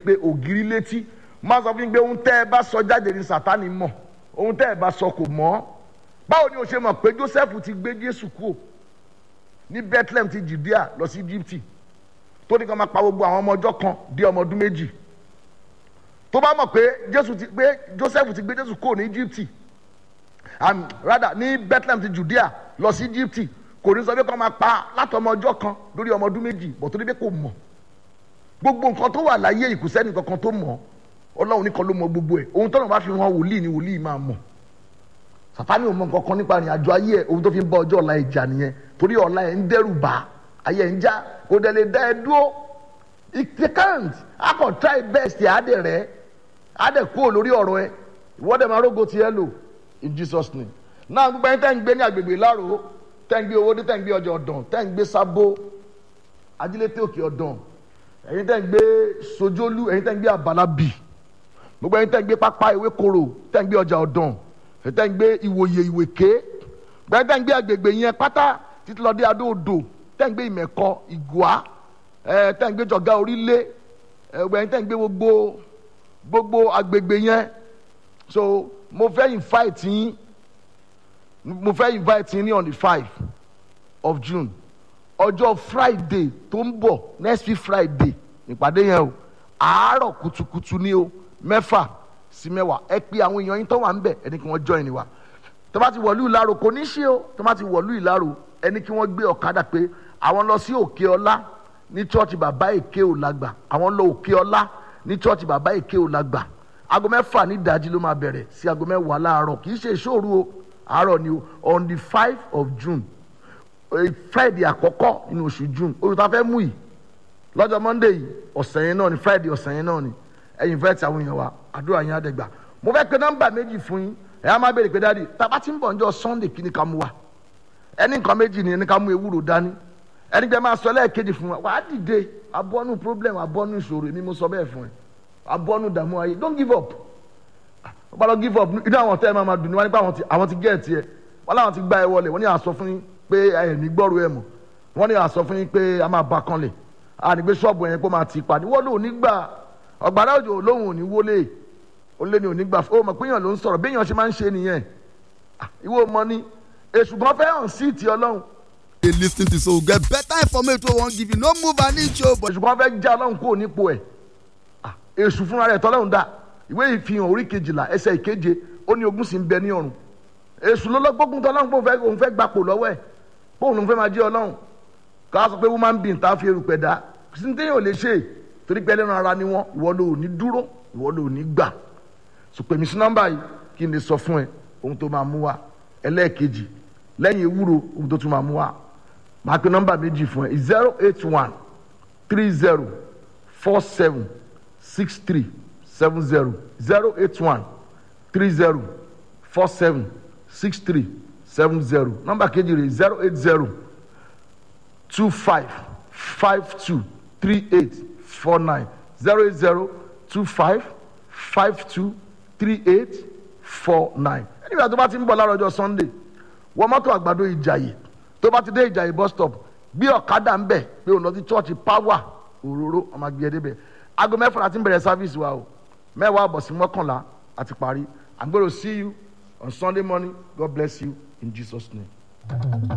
pé ògiri létí máa sọ fún yín pé ohun tẹ́ ẹ bá sọ jáde ní sátani mọ̀ ohun tẹ́ ẹ bá sọ kò mọ̀ báwo ni o ṣe mọ̀ pé joseph ti gbé jésù kúrò ní bethlehem ti judea lọ sí egypt tó ní kí wọ́n máa pa gbogbo àwọn ọmọ ọjọ́ kan di ọmọ ọdún méjì tó bá mọ̀ pé jésù ti pé joseph ti gbé jésù kúrò ní egypt um, rather ní bethlehem ti judea lọ sí egypt kò ní sọ pé kí wọ́n máa pa látọmọ ọjọ́ kan lórí ọmọ ọdún méjì bọ̀ tó ní pé kò mọ̀ gbogbo nǹkan tó wà láyé ìkùsẹ́nì kankan tó mọ̀ ọlọ́run nìkan ló mọ gbogbo ẹ̀ ohun tọ́lọ́run bá fi hàn wòlíì ni wòlíì máa mọ̀ sàtáni ò mọ nǹkan kan nípa ìrìn àjò ayé ẹ̀ ohun tó fi ń bá ọjọ́ ọ̀la ìjà nìyẹn torí ọ̀la ẹ̀ ń dẹ́rù bá ayé ẹ̀ ń já kò dẹ̀ lè dá ẹ dúró it can't a kò try best ẹ̀ á dẹ̀ rẹ̀ á dẹ̀ kúrò lórí ọ̀rọ̀ ẹ̀ ìwọ́dẹ̀ máa rógo tiẹ̀ lò in Jesus name náà gbogbo ẹni tẹ́ ń gbé ní agbègbè láro tẹ́ ń gbé owó dé tẹ́ ń gbé ọjà ọ̀dàn tẹ́ ń gbé sábó ajílété òkè ọ̀dàn ẹ̀yin tẹ́ ń gbé sojolu ẹ̀yin tẹ́ ń gbé abalabi gbogbo ẹ̀yin tẹ́ ń gbé pápá ewé koro tẹ́ ń gbé ọjà ọ̀dàn ẹ̀yin tẹ́ ń gbé ìwòye ìwèké gbẹ́ẹ́ tẹ́ ń gbé agbègbè yẹn pátá títí lọ dé adóodò tẹ́ ń gbé ìmẹ̀kọ ìgùá ẹ̀ tẹ́ ń gbé jọ̀gá orílẹ̀ ẹ̀ gbogbo ẹ̀yin tẹ́ ń gbé gbogbo gbogbo agbègbè yẹn so mo fẹ́ invite yín mo fẹ́ invite yín ní on the five of June ọjọ́ friday tó ń bọ̀ next week friday ìpàdé yẹn o àárọ̀ kùtùkùtù ni o mẹ́fà sí mẹ́wàá ẹ pé àwọn èèyàn yín tó wà ń bẹ̀ ẹni kí wọ́n join ni wa tó bá ti wọ̀lú ìlàrò kò ní ṣe o tó bá ti wọ̀lú ìlàrò ẹni kí wọ́n gbé ọ̀kadà pé àwọn lọ sí òkè ọlá ní church bàbá èké ò lágbà àwọn lọ òkè ọlá ní church bàbá èké ò lágbà aago mẹ́fà ní ìdájí ló máa bẹ̀rẹ̀ sí aago mẹ́wàá láàárọ̀ kì í ṣe ìṣòro o àárọ̀ ni o on the five of june friday àkọ́kọ́ nínú oṣù june oṣù tá a fẹ́ mú yìí lọ́jọ́ monday yìí ọ̀sẹ̀ yẹn náà ni friday ọ̀sẹ̀ yẹn náà ni ẹ̀yin fẹ́ ti àwọn èèyàn wa àdúrà yẹn àdẹ́gbà mo fẹ́ pe nọ́mbà méjì fún yín ẹ̀ á máa béèrè pé dáàdi tàbá tí ń bọ̀ níjọ́ sunday kí ni ká mú wa ẹni nǹkan méjì ni ẹni ká mú ewúro dání ẹni gbẹ máa sọ lẹ́ẹ̀kejì fún wa wàá dìde abọ́nú problem abọ́nú ìṣòro èmi mo sọ bẹ́ẹ̀ fún ẹ abọ́nú dààmú ayé don't give up wọ́n bá lọ give up inú àwọn tẹ́ ẹ máa ma dùn ní wọ́n nípa àwọn ti gẹ̀ẹ́tì ẹ wọ́n láwọn ti gbá ẹ wọlé wọ́n ní àsọ fún yín pé ẹ ní gbọ́rọ̀ ẹ mọ̀ wọ́n ní àsọ fún yín pé a máa ba kan lẹ̀ a ní gbé ṣọ́ọ̀bù yẹn kó máa ti pa ní wọ́n lò ní gbà ọ̀gbàrá òjò lóhùn òní wọlé ó lé ní òní gbà ó mọ̀ pé èèyàn ló ń sọ̀rọ̀ bí èèyàn ṣe máa ń ṣe nìyẹn ìwọ mọ ni èṣù gan fẹ́ hàn sí ti ọlọ́run. dey lis ten to so get better information wey wan give you no move an inch o. èṣù gan fẹ́ já ọlọ́run kúrò nípò ẹ̀ èṣù fúnra rẹ̀ tọ́lọ́run dá ìwé ìfihàn orí kejìlá ẹsẹ̀ ìkeje ó ní ogún sì ń bẹ ní ọ̀run èṣù ló lọ́gbógun tọ́lọ́run pé òun fẹ́ gbapò lọ́wọ́ ẹ̀ pé òun fẹ́ máa jẹ́ ọlọ́run ká sọ pé woman being tá a fi erùpẹ̀ dá sí téèyàn ò lè ṣe torí pé ẹlẹ́ran ara ni wọ́n ìwọ ló ní dúró ìwọ ló ní gbà sọ pé mi sí nọ́mbà yìí kí n lè sọ fún ẹ ohun tó máa mú wa ẹlẹ́ẹ̀kejì lẹ́yìn ewúro ohun tó tún máa mú wa máa pe nọ́mbà méjì fún ẹ zero eight one three zero four seven six three seven zero zero eight one three zero four seven six three seven zero nọ́mbà kejì rẹ̀ zero eight zero two five five two three eight four nine zero eight zero two five five two three eight four nine. ẹnìgbà tó bá ti ń bọ̀ láàárọ̀ ọjọ́ sunday wọ mọ́tò àgbàdo ìjàyè tó bá ti dé ìjàyè bus stop gbé ọ̀kadà ń bẹ̀ pé òun lọ sí church power òróró ọmọ àgbẹ̀ ẹ̀ débẹ̀ aago mẹ́fà láti ń bẹ̀rẹ̀ service wa o mẹ́wàá àbọ̀ sí mọ́kànlá àti parí i'm gonna see you on sunday morning god bless you in jesus name.